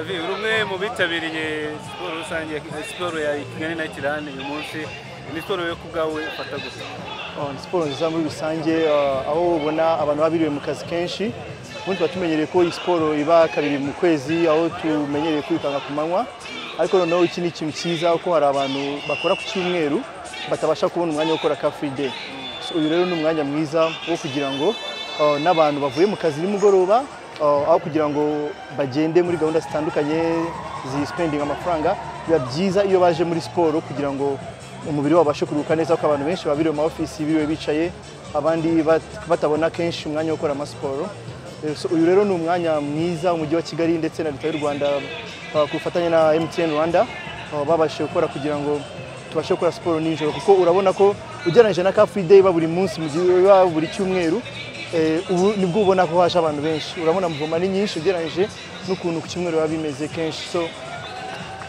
uri umwe mu bitabiriye siporo rusange siporo ya kigali na kirani uyu munsi ni siporo yo ku bwawe ufata gusa Oh, ni siporo nziza muri rusange ah, aho ubona abantu baba biriwe mu kazi kenshi ubundi tuba tumenyereye ko iyi siporo iba kabiri mu kwezi aho tumenyereye kwirukanka ku manywa ariko noneho iki ni ikintu cyiza kuko hari abantu bakora ku cyumweru batabasha kubona umwanya wo gukora ka free day So, uyu rero ni umwanya mwiza wo kugira ngo ah, n'abantu bavuye mu kazi nimugoroba ah, aho kugira ngo bagende muri gahunda zitandukanye zisipendinga amafaranga biba byiza iyo baje muri siporo kugira ngo umubiri wabo ubashe kuruhuka neza kuko abantu benshi baba biri mu maofisi biriwe bicaye abandi bat- batabona kenshi umwanya wo gukora amasiporo Eh, so uyu rero ni umwanya mwiza umujyi wa kigali ndetse na leta y'u rwanda ah, ku bufatanye na mtn rwanda ah, babashije gukora kugira ngo tubashe gukora siporo nijoro kuko urabona ko ugereranyije na ka free day iba buri munsi mu gihe iba buri cyumweru eh, ubu nibwo ubona ko haje abantu benshi urabona mvoma ni nyinshi ugereranyije n'ukuntu ku cyumweru biba bimeze kenshi so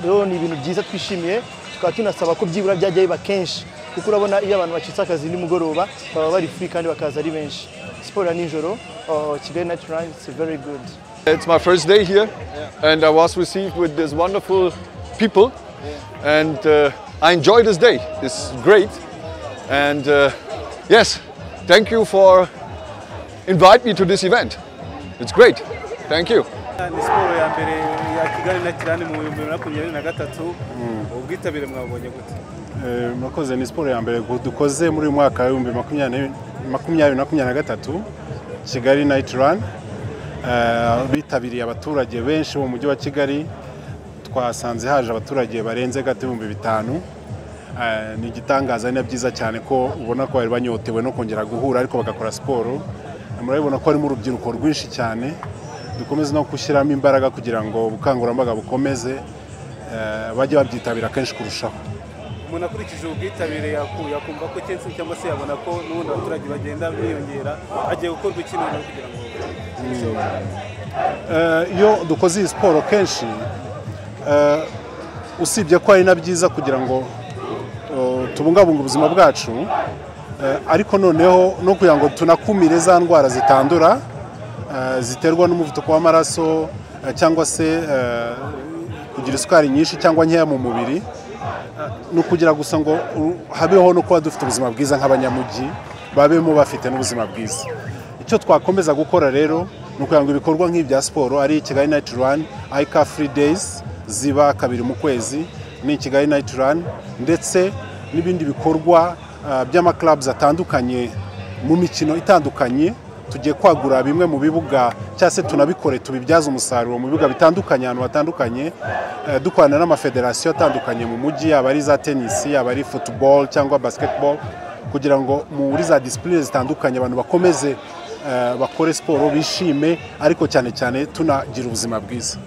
rero ni ibintu byiza twishimiye tukaba tunasaba ko byibura byajya biba kenshi kuko urabona iyo abantu bacitse akazi nimugoroba baba bari free kandi bakaza ari benshi siporo ya nijoro uh, kigali night run it's very good It's my first day here, and I was received with this wonderful people, and uh, I enjoy this day. It's great, and uh, yes, thank you for invite me to this event. It's great. Thank you. ni siporo ya mbere ya kigali na kirani mu bihumbi bibiri na makumyabiri na gatatu ubwitabire mwabonye gute Eh, murakoze ni siporo ya mbere gu- dukoze muri uyu mwaka w'ibihumbi makumyabiri makumyabiri na makumyabiri na gatatu kigali nayiti rani bitabiriye abaturage benshi bo mu mujyi wa kigali twasanze haje abaturage barenze gato ibihumbi bitanu Eh, ni igitangaza ni na byiza cyane ko ubona ko bari banyotewe no kongera guhura ariko bagakora siporo murabibona ko harimo urubyiruko rwinshi cyane dukomeze no gushyiramo imbaraga kugira ngo ubukangurambaga bukomeze eh, bajye babyitabira kenshi kurushaho umuntu akurikije ubwitabire yaku- yakumva ko kenshi cyangwa se yabona ko n'ubundi abaturage bagenda biyongera hagiye gukorwa iki noneho kugira ngo Eh, iyo dukoze iyi siporo kenshi eh, usibye ko ari na byiza kugira ngo eh, tubungabunge ubuzima bwacu eh, ariko noneho no kugira ngo tunakumire za ndwara zitandura eh, ziterwa n'umuvuduko w'amaraso eh, cyangwa se eh, kugira isukari nyinshi cyangwa nkeya mu mubiri ni ukugira gusa ngo u- habeho no kuba dufite ubuzima bwiza nk'abanyamujyi babemo bafite n'ubuzima bwiza icyo twakomeza gukora rero ni ukugira ngo ibikorwa nk'ibya siporo ari kigali nayiti rani ayika furi deyizi ziba kabiri mu kwezi ni kigali nayiti rani ndetse n'ibindi bikorwa ah, by'amakarabuzi atandukanye mu mikino itandukanye tugiye kwagura bimwe mu bibuga cyangwa se tunabikore tubibyaze umusaruro mu bibuga bitandukanye ahantu hatandukanye eh, dukorana n'amafederasiyo atandukanye mu mujyi yaba ari za tenisi yaba ari football cyangwa basketball kugira ngo muri za disipurine zitandukanye abantu bakomeze eh, bakore siporo bishime ariko cyane cyane tunagira ubuzima bwiza